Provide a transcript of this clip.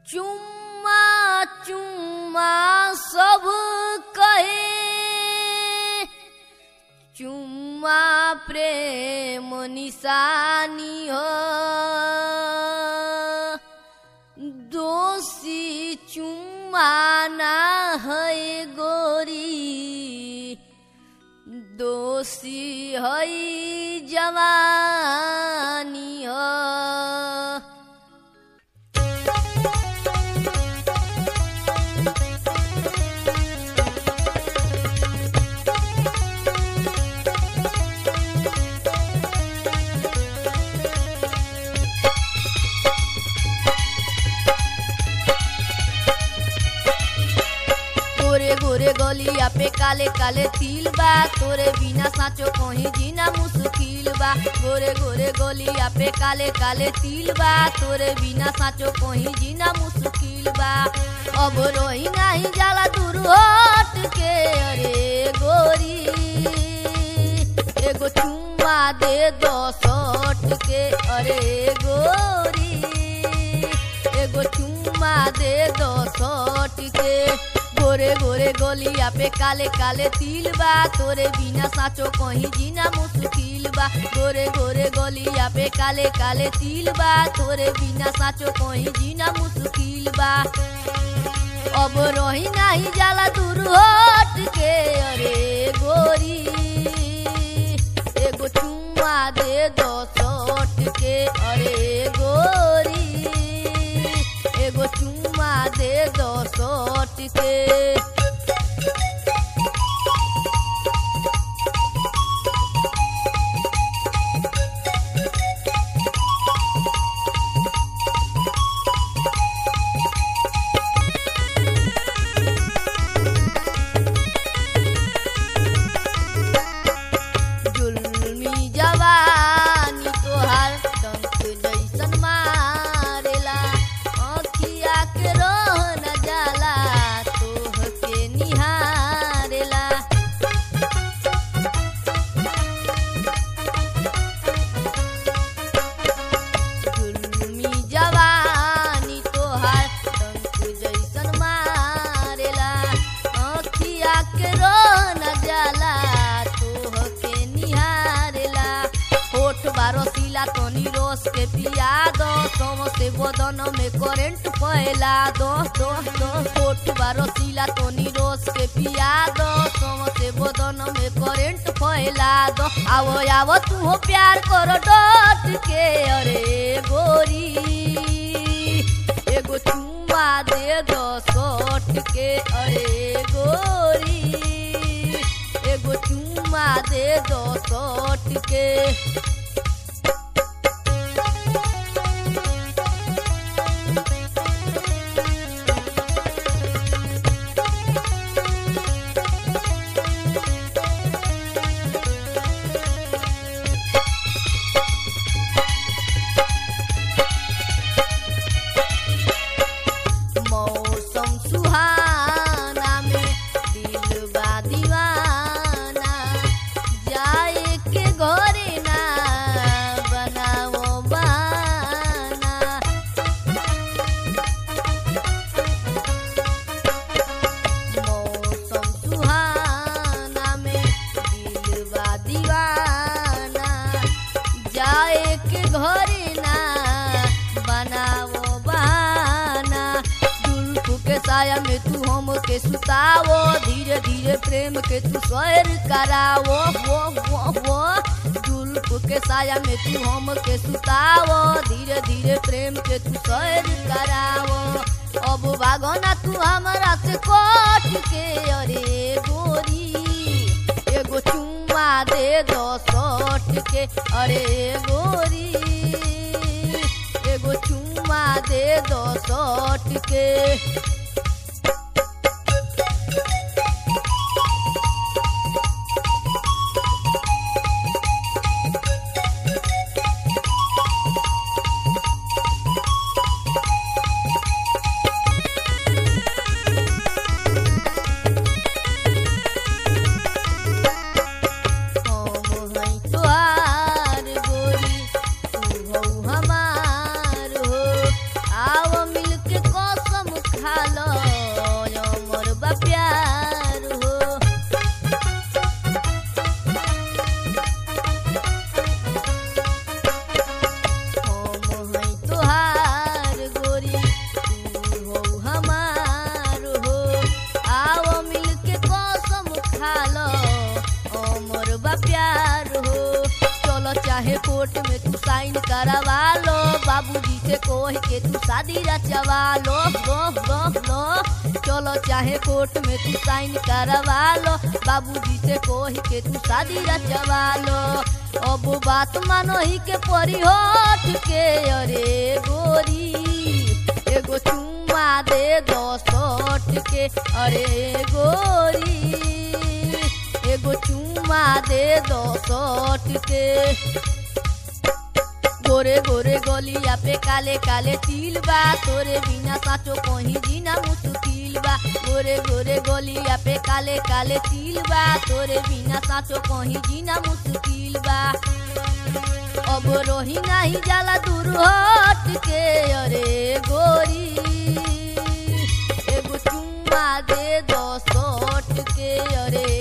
चुम्मा चुम्मा सब कहे चुम्मा प्रेम निशानी हो दोषी चुम्मा ना है गोरी दोषी है जवानी हो गोरे गोरे गलिया पे काले काले तिल बा तोरे बिना साचो कहीं जीना मुश्किल बा गोरे गोरे गलिया पे काले काले तिल बा तोरे बिना साचो कहीं जीना मुश्किल बा अब रोही नहीं जाला दूर हट के अरे गोरी एगो चुम्मा दे दो सट के अरे गोरी एगो चुम्मा दे दो सट के गोरे गोरे गोलिया पे काले काले तिल बा तोरे बिना साचो कहीं जीना मुश्किल बा गोरे गोरे गोलिया पे काले काले तिल बा तोरे बिना साचो कहीं जीना मुश्किल बा अब रही नहीं जाला दूर हट के अरे गोरी एगो चुम्मा दे दो सट के अरे गोरी एगो चुम्मा दे दो सट के जुल्मी जवानी तोहार डंक जैसन मारेला अखिया के रह न जाला तोह के निहारेला जुल्मी जवानी तोहार डंक जैसन मारेला अखिया के रह न जाला तोह के निहारेला होठ बारो सिला तनी रोस के पिया दो सोम से बदन में करंट फैला दो दो दो होठ बारो सिला तनी रोस के पिया दो सोम से बदन में करंट फैला दो आवो आवो तू हो प्यार करो डट के अरे गोरी एगो चुम्मा दे दो सट के अरे गोरी एगो चुम्मा दे दो सट के मौसम सुहाना में दिल बा दीवाना जाए के घरे ना बनाओ बहाना मौसम सुहाना में दिल बा दीवाना जाए के घरे ना बनाओ बहाना जुल्फ के साया में तू हम के सुतावो धीरे धीरे प्रेम के तू स्वर करावो वो वो वो जुल्फ के साया में तू हम के सुतावो धीरे धीरे प्रेम के तू स्वर करावो अब भागोना तू हमरा से कट के अरे गोरी एगो चुम्मा दे दो सट के अरे गोरी एगो चुम्मा दे दो सट के हम हई तोहार गोरी तू हऊ हमार हो आव मिलके कस कोर्ट में तू साइन करवा लो बाबूजी से कोह के तू शादी रचवा लो लो लो लो चलो चाहे कोर्ट में तू साइन करवा लो बाबूजी से कोह के तू शादी रचवा लो अब बात मानो ही के परी हट के अरे गोरी एगो चुम्मा दे दो सट के अरे गोरी एगो चुम्मा दे दो सट के गोरे गोरे गलिया पे काले काले तिल बा तोरे बिना साचो कहीं जीना मुश्किल बा गोरे गोरे गलिया पे काले काले तिल बा तोरे बिना साचो कहीं जीना मुश्किल बा अब रोही नहीं जाला दूर हट के अरे गोरी एगो चुम्मा दे दो सट के अरे